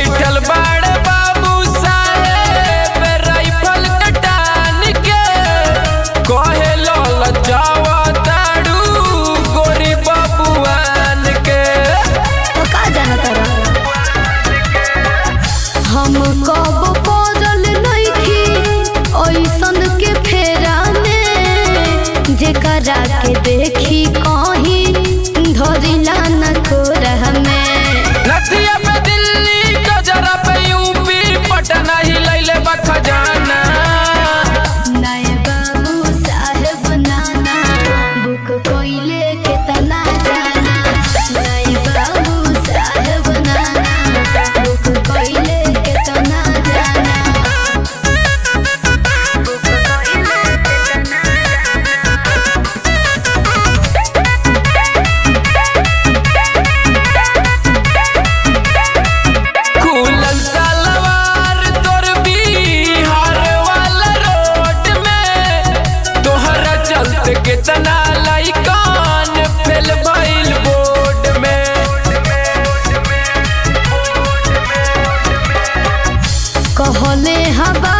बैठल बाड़े बाबू साहेब राइफल कटान के कहे लल जावा ताड़ू गोरी बबुआन के तो का जाना तारा हम कब पड़ल नइखी ओइसन के फेरा में जेकरा के देखी कहीं धरिला न कोरह में नथिया पे दिल्ली गजरा पे यूपी पटना ही लैले बा खजाना नए बाबू साहेब नाना बुक कोइले के तना जाना नए बाबू साहेब नाना बुक कोइले के तना जाना बुक कोइले के तना खुलल सलवार तोर बिहार वाला रोड में तोहरा चलते कितना लाइकान फेल भइल बोर्ड में कहले हवा